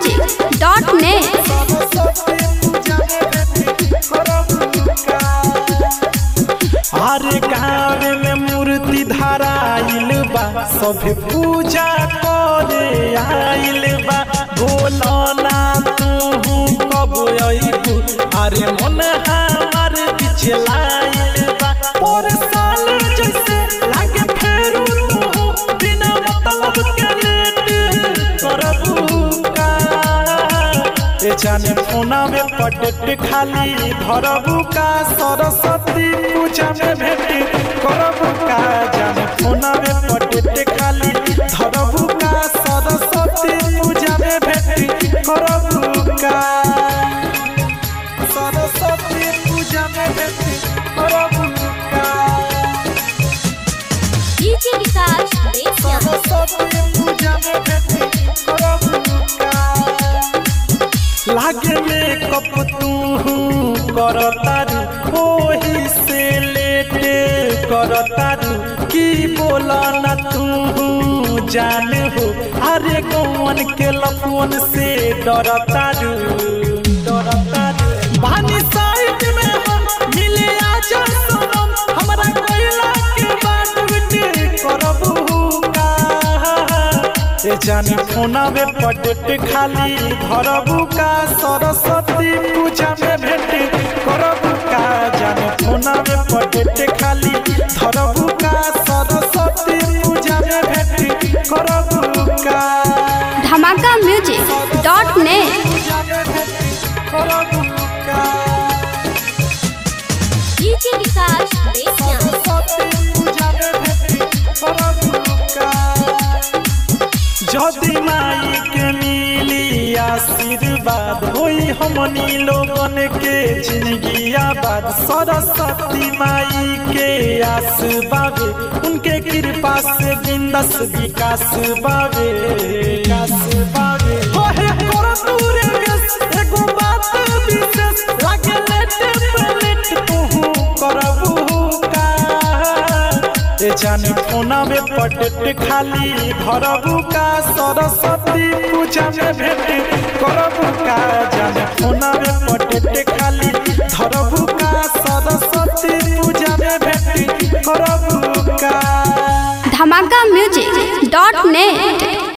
धमाकाम्यूजिक.net हर गाँव में मूर्ति धराइल बा सब पूजा करे आइल बा बोलो ना तू कब अइबू अरे मन हमार पिछलाइल बा पर साल जैसे लागे फेरू तू बिना मतलब के लेट करबू का ए जाने फोना में पटेट खाली धरबू का सरस्वती पूजा में भेट करबू का जाने फोना में पटेट खाली धरबू का सरस्वती पूजा में भेट करबू का सरस्वती पूजा में भेट करबू का डीजे विकास रेसिया सरस्वती पूजा में भेट करबू का लागे में कप तू करतारू ओही से लेटे करतारू की बोला न तू जान हो अरे कौन के लफुन से डरतारू डरतारू बानी साइड में हम मिले आजा सोनम हमरा कोयला के बात बिटे करबू का ए जानी फोना में पटेट खाली धरबू का सरस्वती पूजा में भेट करबू का जानी फोना में पटेट खाली धरबू का सरस्वती पूजा में भेट करबू का धमाकाम्यूजिक.net पूजा में भेट करबू का डीजे विकास रेसिया सरस्वती पूजा में भेट करबू का जदि माई के मिली आशीर्वाद होई हमनी लोगन के जिंदगी आबाद सरस्वती माई के आस बावे उनके कृपा से बिंदस विकास बावे विकास बावे ओहे कर दूरे गेस एगो बात विशेष लागे लेटे पेलेट तू करबू का ए जानी फोना में पटेट खाली धरबू का सरस्वती पूजा में भेट करबू का जानी फोना में पटेट खाली धरबू का सरस्वती पूजा में भेट करबू का धमाकाम्यूजिक.net